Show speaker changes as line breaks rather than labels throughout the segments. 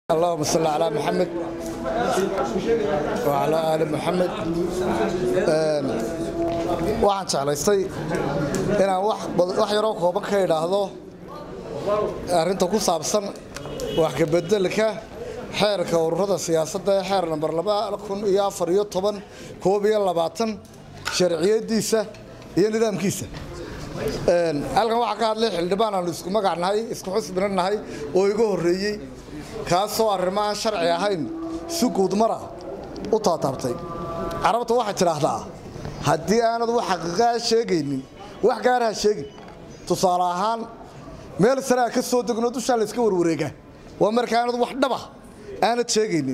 اللهم صل على محمد وعلى آل محمد waxaan jeclaystay inaan wax yaroo kooban ka idhaahdo arrinta ku saabsan wax kabedelka xeerka ururada siyaasadda ee xeer namber iyo afar iyo toban koob iyo labaatan sharciyadiisa iyo nidaamkiisa halkan waxaa ka hadlay xildhibaan aanu isku magac nahay isku xusbina nahay oo iga horreeyey kaasoo arrimahaan sharci ahayn si guudmara u taataabtay carabta waxay tidhaahdaa haddii aanad wax xaqiiqaa sheegaynin wax gaaraha sheegin tusaale ahaan meel saraa ka soo degnoo dushaa layska warwareegaa waa marka aanad wax dhaba aanad sheegaynin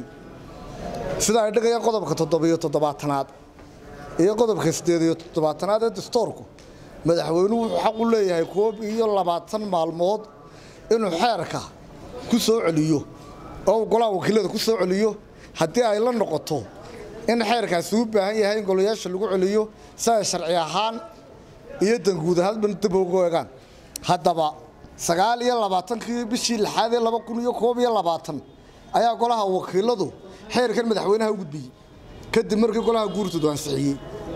sida ay dhigayaan qodobka toddobiyo toddobaatanaad iyo qodobka siddeed iyo toddobaatanaad ee dastoorku madaxweynuhu wuxuu xaq u leeyahay koob iyo labaatan maalmood inuu xeerka ku soo celiyo oo golaha wakiilada ku soo celiyo haddii ay la noqoto in xeerkaasi u baahan yahay in golayaasha lagu celiyo si ay sharci ahaan iyo danguud ahaanba dib ugu eegaan haddaba sagaal iyo labaatankii bishii lixaad ee laba kun iyo koob iyo labaatan ayaa golaha wakiiladu xeerkan madaxweynaha u gudbiyey kadib markii golaha guurtoodu ansixiyey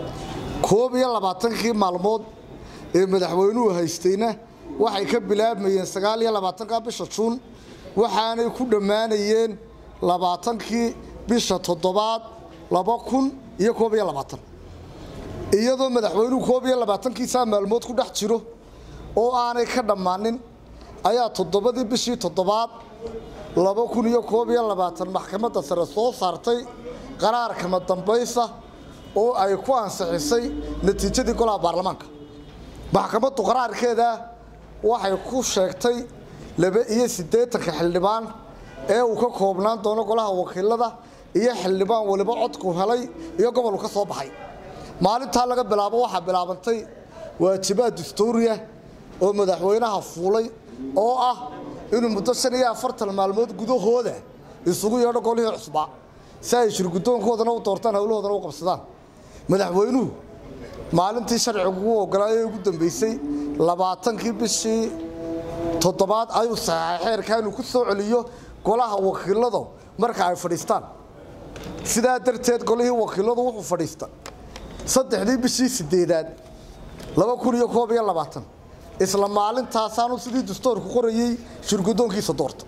koob iyo labaatankii maalmood ee madaxweynuhu haystayna waxay ka bilaabmayeen sagaal iyo labaatanka bisha juun waxaanay ku dhammaanayeen labaatankii bisha toddobaad laba kun iyo koob iyo labaatan iyadoo madaxweynuhu koob iyo labaatankiisaa maalmood ku dhex jiro oo aanay ka dhammaanin ayaa toddobadii bishii toddobaad laba kun iyo koob iyo labaatan maxkamadda sare soo saartay qaraarkama dambaysa oo ay ku ansixisay natiijadii golaha baarlamaanka maxkamaddu qaraarkeeda waxay ku sheegtay laba iyo siddeetanka xildhibaan ee uu ka koobnaan doono golaha wakiilada iyo xildhibaan waliba codku helay iyo gobolku ka soo baxay maalintaa laga bilaabo waxaa bilaabantay waajibaad dastuuriya oo madaxweynaha fuulay oo ah inuu muddo shan iyo afartan maalmood gudahooda isugu yeedho golihii cusbaa si ay shirgudoonkoodana u doortaan howlahoodana u qabsadaan madaxweynuhu maalintii sharcigu u ogolaayay ugu dambeysay labaatankii bishii toddobaad ayuu saxeexay xeerkaa inuu ku soo celiyo golaha wakiilada marka ay fadhiistaan sidaa darteed golihii wakiiladu wuxuu fadhiista saddexdii bishii sideedaad laba kun iyo koob iyo labaatan isla maalintaasaanu sidii dastoorku qorayey shirgudoonkiisa doorta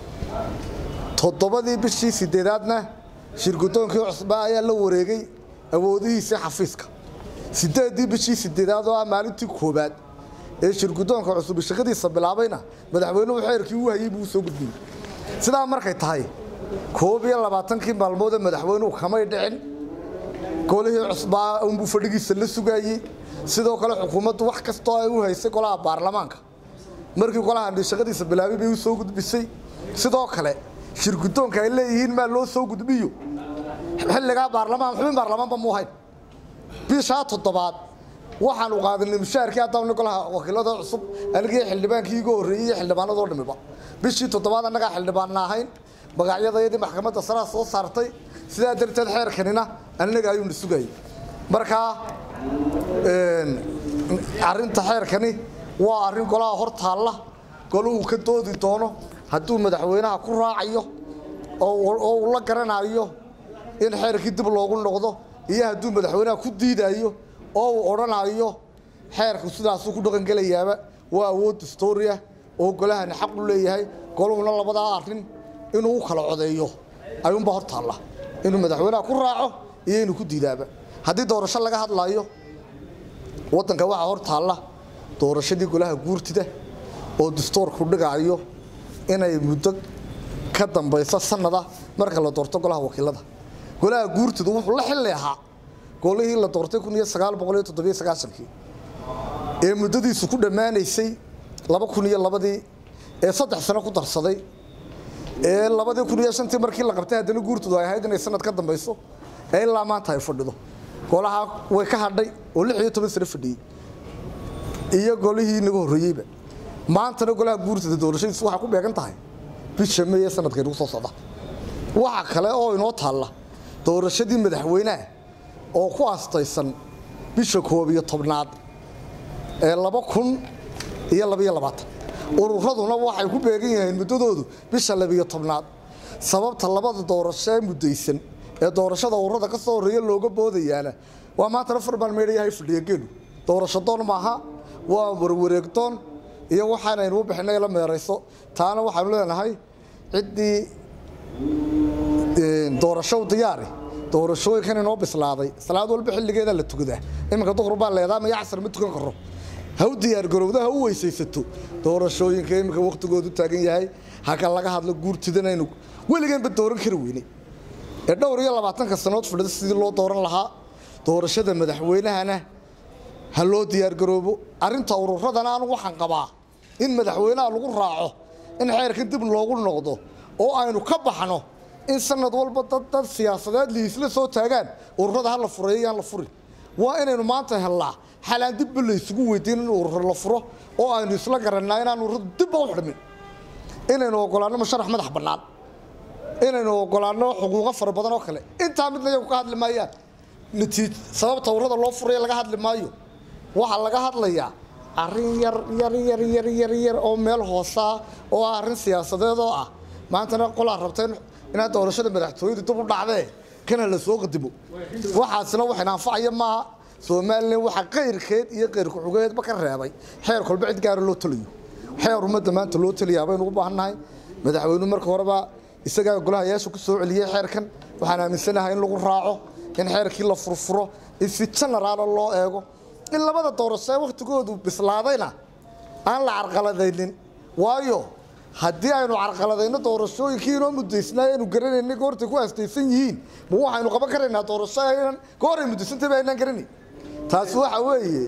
toddobadii bishii sideedaadna shirgudoonkii cusbaa ayaa la wareegay awoodihiisii xafiiska sideedii bishii sideedaad oo ah maalintii koobaad ee shirgudoonka cusub shaqadiisa bilaabayna madaxweynuhu xeerkii u hayey buu soo gudbiyey sidaa markay tahay koob iyo labaatankii maalmoodee madaxweynuhu kamay dhicin golihii cusbaa unbuu fadhigiisa la sugaayey sidoo kale xukuumaddu wax kastoo ay u haysay golaha baarlamaanka markii golaha shaqadiisa bilaabay bay u soo gudbisay sidoo kale shirgudoonka ay leeyihiin maa loo soo gudbiyo xilligaa baarlamaan xubin baarlamaanba muu hayn bishaa toddobaad waxaanu qaadanay mushaharkii haddana golaha wakiilada cusub anigii xildhibaankii iga horreeyey iyo xildhibaanadoo dhamiba bishii toddobaad annagaa xildhibaanna ahayn magacyadayadii maxkamadda saraa soo saartay sidaa darteed xeerkanina annaga ayuuna sugayay markaa arrinta xeerkani waa arrin golaha hor taalla golahu ka doodi doono hadduu madaxweynaha ku raacayo oo uu la garanayo in xeerkii dib loogu noqdo iyo hadduu madaxweynaha ku diidayo oo uu odhanayo xeerku sidaasuu ku dhaqangelayaaba waa awood dastooriya oo golahani xaq u leeyahay goluhuna labadaa arrin inuu u kala codeeyo ayuunbaa hor taalla inuu madaxweynaha ku raaco iyo inuu ku diidaaba haddii doorasho laga hadlaayo waddanka waxaa hor taalla doorashadii golaha guurtida oo dastoorku dhigaayo inay muddo ka dambayso sanada marka la doorto golaha wakiilada golaha guurtidu wuxuu la xilli ahaa golihii la doortay kun iyo sagaal boqol iyo toddobiyo sagaashankii ee muddadiisu ku dhammaanaysay laba kun iyo labadii ee saddex sano ku darsaday ee labadii kun iyo shantii markii la qabtay haddana guurtidu ay ahayd inay sanad ka dambayso ee ilaa maanta ay fadhido golaha way ka hadhay oo lix iyo toban sano fadhiyey iyo golihii inaga horreeyeyba maantana golaha guurtida doorashadiisu waxay ku beegan tahay bisha may ee sanadka inagu soo socda waxa kale oo inoo taalla doorashadii madaxweynaha oo ku astaysan bisha koob iyo tobnaad ee laba kun iyo labaiyo labaatan ururaduna waxay ku beegan yihiin muddadoodu bisha labiyo tobnaad sababta labada doorasho ee muddaysan ee doorashada ururada ka soo horreeya looga boodayaana waa maantana farbaan meedhayahay fadhiya geelu doorasho doon maaha waa warwareegdoon iyo waxaanaynu u bixinay la meerayso taana waxaanu leenahay ciddii doorasho diyaari doorashooyinkan inoo bislaaday salaad walba xilligeeda la tukadaa iminka duhur baa leedaa maya casar ma tukan karo ha u diyaargarowda ha u weysaysato doorashooyinka iminka wakhtigoodu taagan yahay haka laga hadlo guurtidanaynu weligeenba dooran kari weynay ee dhowr iyo labaatanka sanood fadhida sidii loo dooran lahaa doorashada madaxweynahana ha loo diyaargaroobo arrinta ururadana anu waxaan qabaa in madaxweynaha lagu raaco in xeerkan dib loogu noqdo oo aynu ka baxno in sanad walba dad dad siyaasadeed liisla soo taagaan ururada ha la fureeyo yaan la furin waa inaynu maanta hellaa xalaan dibba la isugu weydiin in urur la furo oo aynu isla garannaa inaan ururadu dibba u xidhmin inaynu ogolaanno musharax madax bannaan inaynu ogolaanno xuquuqo fara badan oo kale intaa midna iyagu ka hadli maayaan natiij sababta ururada loo furaya laga hadli maayo waxaa laga hadlayaa arrin yar yar yar yar yar yar oo meel hoosaa oo ah arrin siyaasadeed oo ah maantana qolaa rabteen inaad doorashada madaxtooyadu dib u dhacdee kana la soo qadimo waxaasina wax inaanfacaya maaha somalilan waxaa qayrkeed iyo qayrku-xugeedba ka reebay xeer kolba cid gaara loo taliyo xeer ummadda maanta loo taliyaa baynu u baahannahay madaxweynuhu marka horeba isagaa golahayaasha ku soo celiyey xeerkan waxaan aaminsanahay in lagu raaco in xeerkii la furfuro in si genaraala loo eego in labada doorasho ee wakhtigoodu bislaadayna aan la carqaladaynin waayo haddii aynu carqaladayno doorashooyinkii inoo muddaysnaa aynu garanayna goortay ku aastaysan yihiin ma waxaynu qaban karaynaa doorasho aynan gooray muddaysantayba aynaan garanayn taasi waxa weeye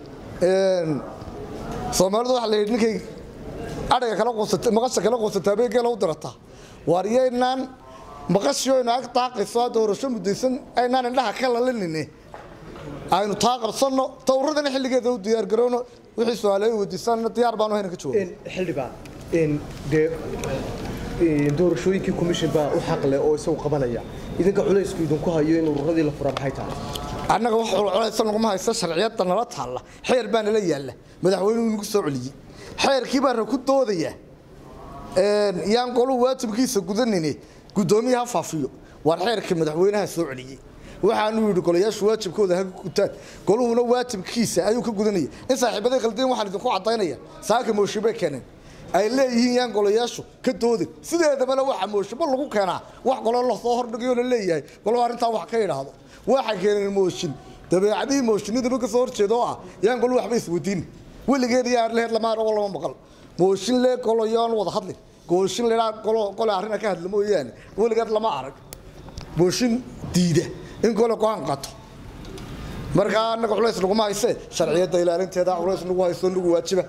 soomaalidu waxa la yidhi ninkay adhiga kala quusata maqasha kala quusataa bay geela u dirataa waaryaynaan maqashii aynu ag daaqayso doorasho muddaysan aynaan indhaha ka lalinine aynu taa qabsanno tawradana xilligeeda u diyaargarowno wixii su-aaleey weydiisanna diyaar baanu hayna ka jooga
xildhibaan dee doorashooyinkii commission baa u xaq leh oo isagu qabanaya idinka culaysku idinku hayo in ururadii la fura maxay tahay
annaga wax culculaysa naguma haysta sharciyadda nala taalla xeer baa nala yaalla madaxweynuhu nagu soo celiyey xeerkii baana ku doodaya yaan goluhu waajibkiisa gudanine guddoomiyaha faafiyo waar xeerka madaxweynaha soo celiyey waxaanu yidhi golayaashu waajibkooda ha gutaan goluhuna waajibkiisa ayuu ka gudanaya in saaxiibaday khaldeen waxaan idinku caddaynaya saaka mooshibe keeneen ay leeyihiin yaan golayaashu ka doodin sideedabana waxa mooshibo lagu keenaa wax golo lasoo hordhigayo la leeyahay golo arrintaa wax ka idhaahdo waxa keeneen mooshin dabeecadihii mooshinadaba ka soo horjeeda oo ah yaan golo waxba isweydiin weligeed iyo aarleheed lama arag oo lama maqal mooshin lee golo yoon wada hadlin gooshin leedhaa golo gole arrina ka hadla mooyaane weligeed lama arag mooshin diida in gole go-aan qato markaa annaga culays naguma hayse sharciyadda ilaalinteeda culays nagu hayso nagu waajiba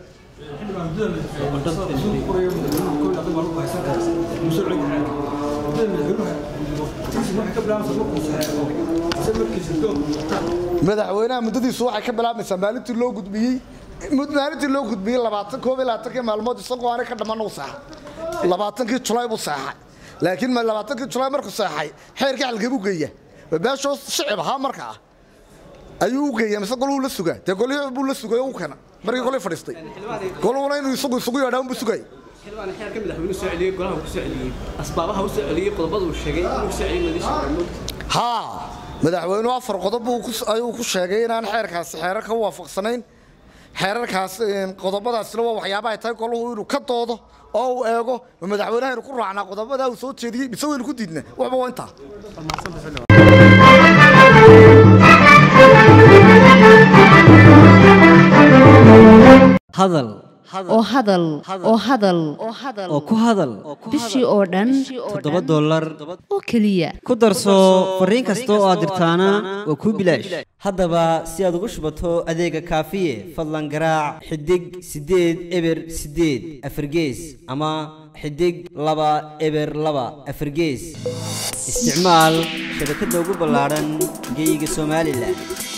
madaxweynaha muddadiisu waxay ka bilaabmaysaa maalintii loo gudbiyey maalintii loo gudbiyey labaatan koob iyo labaatankii maalmood isagoo aanay ka dhammaan u seexay labaatankii julaay buu seexay laakiin labaatankii julaay markuu seexay xeerkii xalkee buu geeya beeshoo shicib ahaa markaa ayuu u geeya mise goluhu la sugaa dee golihii buu la sugay oo u keena markii golihii fadhiistay goluhuna inuu isagu isugu yeedhaa unbuu sugayay
xildhibaan xeerka madaxweynuhu soo celiyey golaha uu ku soo celiyey asbaabaha uu soo celiyey qodobada uu sheegay inuu soo celiyey madiisha
haa madaxweynuhu afar qodob buu ku- ayuu ku sheegay inaan xeerkaasi xeerarka u waafaqsanayn xeerarkaas een, qodobadaasina waa waxyaabaha ay tahay goluhu inuu ka doodo oo uu eego ma madaxweynaha inuu ku raacnaa qodobadaa uu soo jeediyey mise waynu ku diidna waxba waa intaa
hadal
oo hadal oo hadal
oo ku hadal
bishii oo dhan
toddoba dollar
oo keliya
ku darso fariin kasta oo aad dirtaana waa kuu bilaash haddaba si aad ugu shubato adeega kaafiye fadlan garaac xidig siddeed eber siddeed afargees ama xidig laba eber laba afargees isticmaal shabakadda ugu ballaadhan geyga somalilan